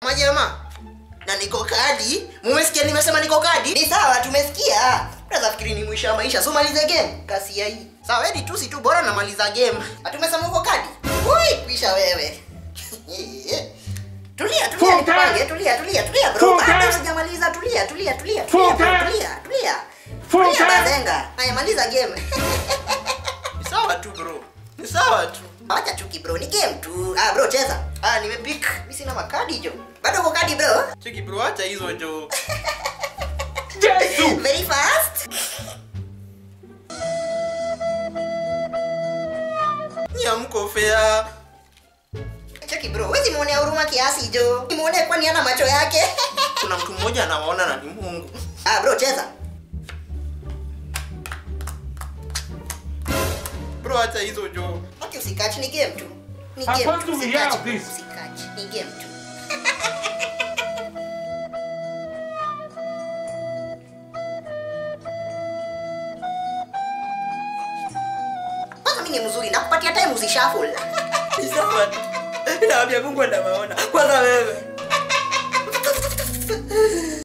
Majama. Na niko kadi. Mumesikia nimesema niko kadi? Ni sawa tumesikia. Unaweza fikiri ni mwisho wa maisha. So maliza game. Kasi ya hii. Sawa, edi tu si tu bora namaliza game. Hatumesema uko kadi. Ui, kwisha wewe. Tulia, tulia, Funga. nipange, tulia, tulia, tulia bro. Funga. Bado sijamaliza, tulia, tulia, tulia, tulia, bro, Funga. tulia, tulia. Funga. Tulia bazenga. Haya maliza game. Ni sawa tu bro. Ni sawa tu. Acha chuki bro, ni game tu. Ah bro cheza. Ah nimepick. Mimi sina makadi jo. Bado uko kadi bro? Cheki bro, acha hizo jo. Yesu! Very fast. Nyamko fair. Cheki bro, wewe muonea huruma kiasi jo. Muone kwani ana macho yake. Kuna mtu mmoja anawaona na ni Mungu. ah bro cheza. Bro, acha hizo jo. Haki usikachi ni game tu. Ni I game want tu. to Usikachi, hear bro, this. usikachi. Ni game tu. Kwanza mimi ni mzuri nakupatia time usishuffle. Ni sawa tu. Naambia Mungu anawaona. Kwanza wewe.